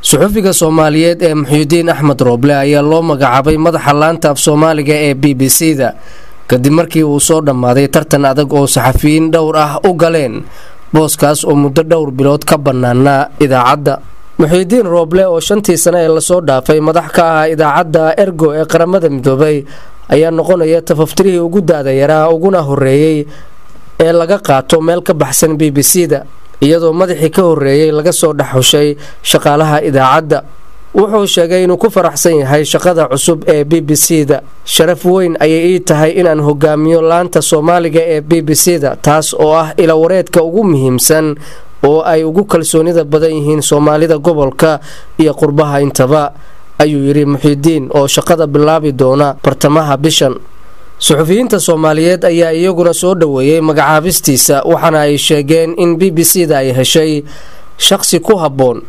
suxufiga soomaaliyeed ee muxyidiin axmed rooble ayaa loo magacaabay madaxa laanta af soomaaliga ee b b c da kadib markii uu soo dhammaaday tartan adag oo saxafiyiin dhowr ah u galeen booskaas oo muddo dhowr bilood ka bannaanaa idaacadda muxiidiin rooble oo shantii sane ee lasoo dhaafay madax ka ahaa idaacadda ergo ee qaramada midoobay ayaa noqonaya tafaftirihii ugu da-da yaraa uguna horeeyey ee laga qaato meel ka baxsan b b c da iyadoo madaxii ka horeeyey laga soo dhexhushay shaqaalaha idaacadda wuxuu sheegay inuu ku faraxsan yahay shaqada cusub ee b b c da sharaf weyn ayay ii tahay inaan hogaamiyo laanta soomaaliga ee b b c da taas oo ah ilawareedka ugu muhiimsan oo ay ugu kalsoonida badan yihiin soomaalida gobolka iyo qurbaha intaba ayuu yidhi muxiidiin oo shaqada bilaabi doona bartamaha bishan suxufiyiinta soomaaliyeed ayaa iyaguna soo dhoweeyey magacaabistiisa waxaana ay sheegeen in b b c da ay heshay shaqsi ku habboon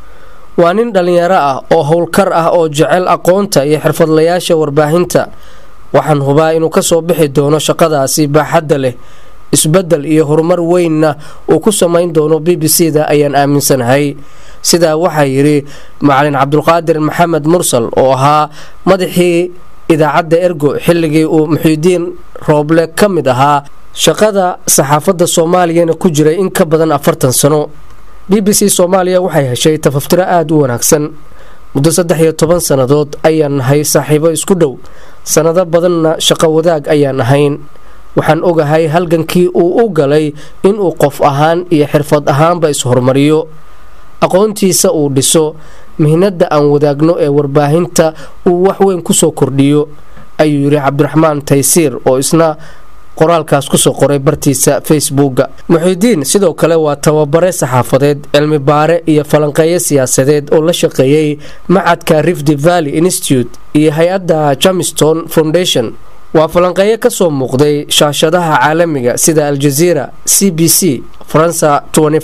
waa nin dhallinyaro ah oo howlkar ah oo jecel aqoonta iyo xirfadlayaasha warbaahinta waxaan hubaa inuu kasoo bixi doono shaqadaasi baaxadda leh isbedel iyo horumar weynna uu ku samayn doono b b c da ayaan aaminsanahay sidaa waxaa yidhi macalin cabdulqaadir maxamed mursal oo ahaa madaxii idaacadda ergo xilligii uu muxiidiin rooble ka mid ahaa shaqada saxaafadda soomaaliyana ku jiray in ka badan afartan sano b b c soomaaliya waxay heshay tafaftiro aada u wanaagsan muddo saddex iyo toban sannadood ayaan nahay saaxiibo isku dhow sannado badanna shaqo wadaag ayaan ahayn waxaan ogahay halgankii uu u galay inuu qof ahaan iyo xirfad ahaanba is-hormariyo aqoontiisa uu dhiso mihnada aan wadaagno ee warbaahinta uu waxweyn kusoo kordhiyo ayuu yidhi cabdiraxmaan taysiir oo isna qoraalkaas kusoo qoray bartiisa facebooka muxiidiin sidoo kale waa tababare saxaafadeed cilmi baare iyo falanqeeyo siyaasadeed oo la shaqeeyey macadka rifty valley institute iyo hay-adda jamiston foundation waa falanqeeyo kasoo muuqday shaashadaha caalamiga sida aljaziira c b c faransa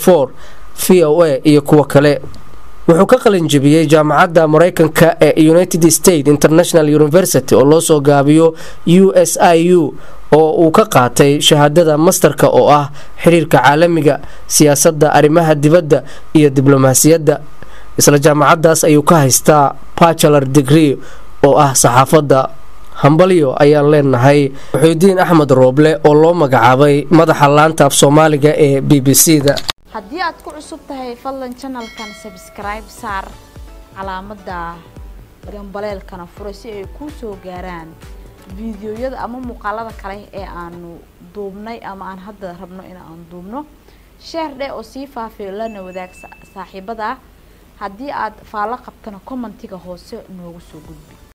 v o a iyo kuwo kale wuxuu ka qalinjebiyey jaamacadda mareykanka ee united states international university oo loo soo gaabiyo u s i u oo uu ka qaatay shahaadada mastarka oo ah xiriirka caalamiga siyaasadda arrimaha dibadda iyo diblomaasiyadda isla jaamacaddaas ayuu ka haystaa bachelar degree oo ah saxaafadda hambalyo ayaan leenahay muxiidiin axmed rooble oo loo magacaabay madaxa laanta af soomaaliga ee b b c da haddii aad ku cusub tahay fadlan janalkan sabskribe saar calaamadda gambaleelkana fura si ay kuu soo gaaraan fiidiyoyada ama muuqaalada kale ee aanu duubnay ama aan hadda rabno in aan duubno sheer dheh oo sii faafiyo lana wadaag saaxiibada haddii aad faallo qabtana commentiga hoose noogu soo gudbi